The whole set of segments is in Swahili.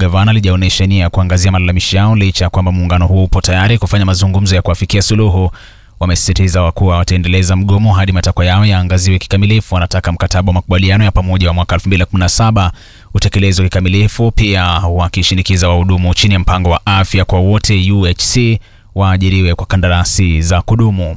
magavana halijaonyesha nia ya kuangazia malalamishi yao licha ya kwamba muungano huu upo tayari kufanya mazungumzo ya kuafikia suluhu. Wamesisitiza kuwa wataendeleza mgomo hadi matakwa yao yaangaziwe kikamilifu. Wanataka mkataba wa makubaliano ya pamoja wa mwaka 2017 utekelezwe kikamilifu, pia wakishinikiza wahudumu chini ya mpango wa afya kwa wote UHC waajiriwe kwa kandarasi za kudumu.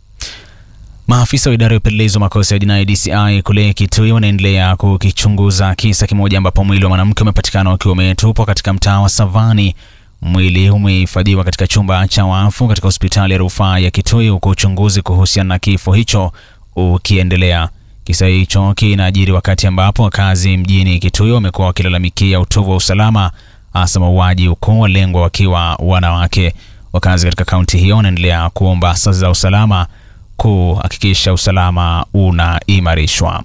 Maafisa wa idara ya upelelezi wa makosa ya jinai DCI kule Kitui wanaendelea kukichunguza kisa kimoja ambapo mwili wa mwanamke umepatikana ukiwa umetupwa katika mtaa wa Savani. Mwili umehifadhiwa katika chumba cha wafu katika hospitali ya rufaa ya Kitui, huku uchunguzi kuhusiana na kifo hicho ukiendelea. Kisa hicho kinajiri wakati ambapo wakazi mjini Kitui wamekuwa wakilalamikia utovu wa usalama, hasa mauaji, huku walengwa wakiwa wanawake. Wakazi katika kaunti hiyo wanaendelea kuomba asasi za usalama kuhakikisha usalama unaimarishwa.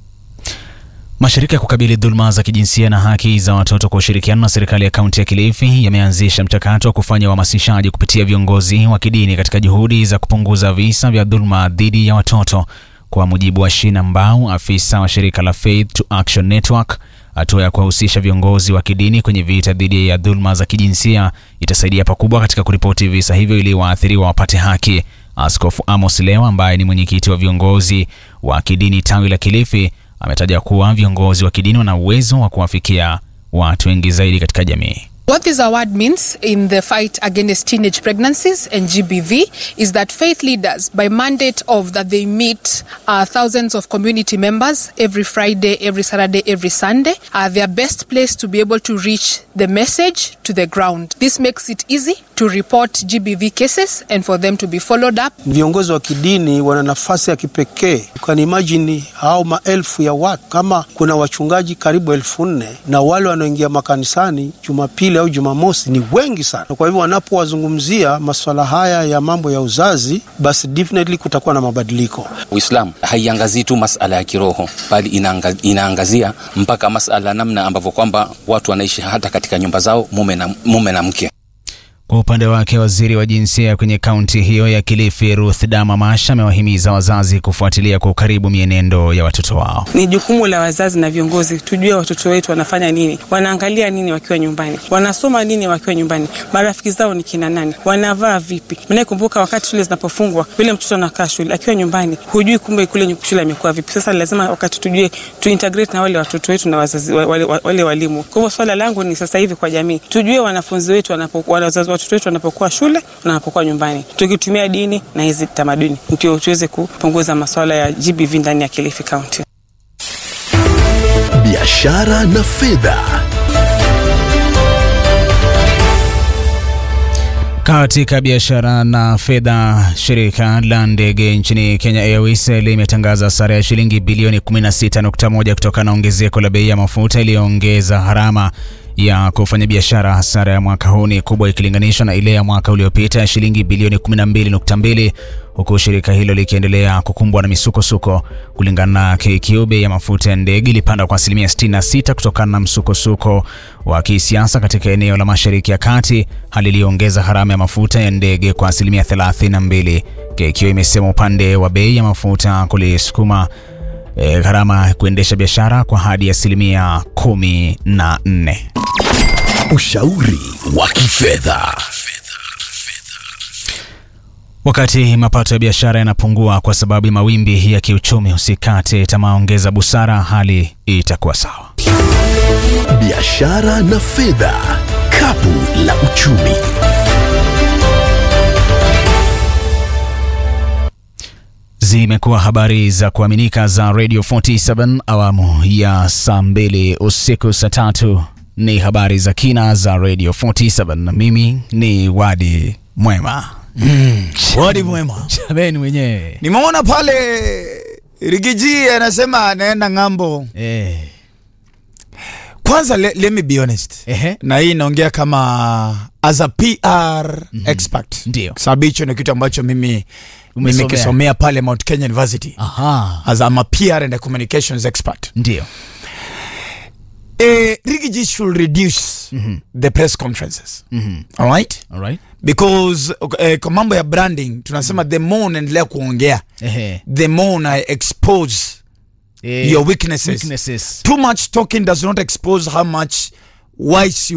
Mashirika ya kukabili dhuluma za kijinsia na haki za watoto kwa ushirikiano na serikali ya kaunti ya Kilifi yameanzisha mchakato wa kufanya uhamasishaji kupitia viongozi wa kidini katika juhudi za kupunguza visa vya dhuluma dhidi ya watoto. Kwa mujibu wa Shina Mbau, afisa wa shirika la Faith to Action Network, hatua ya kuwahusisha viongozi wa kidini kwenye vita dhidi ya dhuluma za kijinsia itasaidia pakubwa katika kuripoti visa hivyo ili waathiriwa wapate haki. Askofu Amos Leo ambaye ni mwenyekiti wa viongozi wa kidini tawi la Kilifi ametaja kuwa viongozi wa kidini wana uwezo wa kuwafikia watu wengi zaidi katika jamii. What this award means in the fight against teenage pregnancies and GBV is that faith leaders, by mandate of that they meet uh, thousands of community members every Friday, every Saturday, every Sunday, are their best place to be able to reach the message to the ground. This makes it easy to report GBV cases and for them to be followed up. Viongozi wa kidini wana nafasi ya kipekee. Ukani imagine hao maelfu ya watu, kama kuna wachungaji karibu elfu nne na wale wanaoingia makanisani Jumapili au Jumamosi ni wengi sana. Kwa hivyo wanapowazungumzia masuala haya ya mambo ya uzazi, basi definitely kutakuwa na mabadiliko. Uislamu haiangazii tu masala ya kiroho, bali inaanga, inaangazia mpaka masala namna ambavyo kwamba watu wanaishi hata katika nyumba zao, mume na, mume na mke. Kwa upande wake waziri wa jinsia kwenye kaunti hiyo ya Kilifi Ruth Dama Masha amewahimiza wazazi kufuatilia kwa ukaribu mienendo ya watoto wao. Ni jukumu la wazazi na viongozi tujue watoto wetu wanafanya nini, wanaangalia nini wakiwa nyumbani, wanasoma nini wakiwa nyumbani, marafiki zao ni kina nani, wanavaa vipi. Mnakumbuka wakati shule zinapofungwa, yule mtoto anakaa shule akiwa nyumbani, hujui kumbe kule shule amekuwa vipi. Sasa lazima wakati tujue tuintegrate na wale watoto wetu na wazazi, wale, wale walimu. Kwa hivyo swala langu ni sasa hivi kwa jamii tujue wanafunzi wetu wanapokuwa wazazi watoto wetu wanapokuwa shule na wanapokuwa nyumbani, tukitumia dini na hizi tamaduni ndio tuweze kupunguza masuala ya GBV ndani ya Kilifi County. Biashara na fedha. Katika biashara na fedha, shirika la ndege nchini Kenya Airways limetangaza hasara ya shilingi bilioni 16.1 kutokana na ongezeko la bei ya mafuta iliyoongeza gharama ya kufanya biashara. Hasara ya mwaka huu ni kubwa ikilinganishwa na ile ya mwaka uliopita ya shilingi bilioni 12.2, huku shirika hilo likiendelea kukumbwa na misukosuko. Kulingana na KQ, bei ya mafuta ya ndege ilipanda kwa asilimia 66 kutokana na msukosuko wa kisiasa katika eneo la Mashariki ya Kati, hali iliyoongeza gharama ya mafuta ya ndege kwa asilimia 32. KQ imesema upande wa bei ya mafuta kulisukuma E, gharama kuendesha biashara kwa hadi asilimia kumi na nne. Ushauri wa kifedha. Wakati mapato ya biashara yanapungua kwa sababu ya mawimbi ya kiuchumi, usikate tamaa, ongeza busara, hali itakuwa sawa. Biashara na fedha, kapu la uchumi. Zimekuwa habari za kuaminika za Radio 47 awamu ya saa mbili usiku. Saa tatu ni habari za kina za Radio 47. Mimi ni Wadi Mwema. Mm, Wadi Mwema. Chabeni mwenyewe. Nimeona pale Rigiji anasema anaenda ng'ambo. Eh. Kwanza le, let me be honest. Ehe. Na hii inaongea kama as a PR mm -hmm. expert. Ndio. Sababu hicho ni kitu ambacho mimi Umesomea. nimekisomea pale Mount Kenya University. Aha. As I'm a PR and a communications expert. Ndio. Eh, Rigiji should reduce the press conferences. All right? All right. Because eh, kwa mambo ya branding tunasema the more unaendelea kuongea Ehe. the more una expose Eh, your weaknesses. weaknesses. Too much talking does not expose how much wise you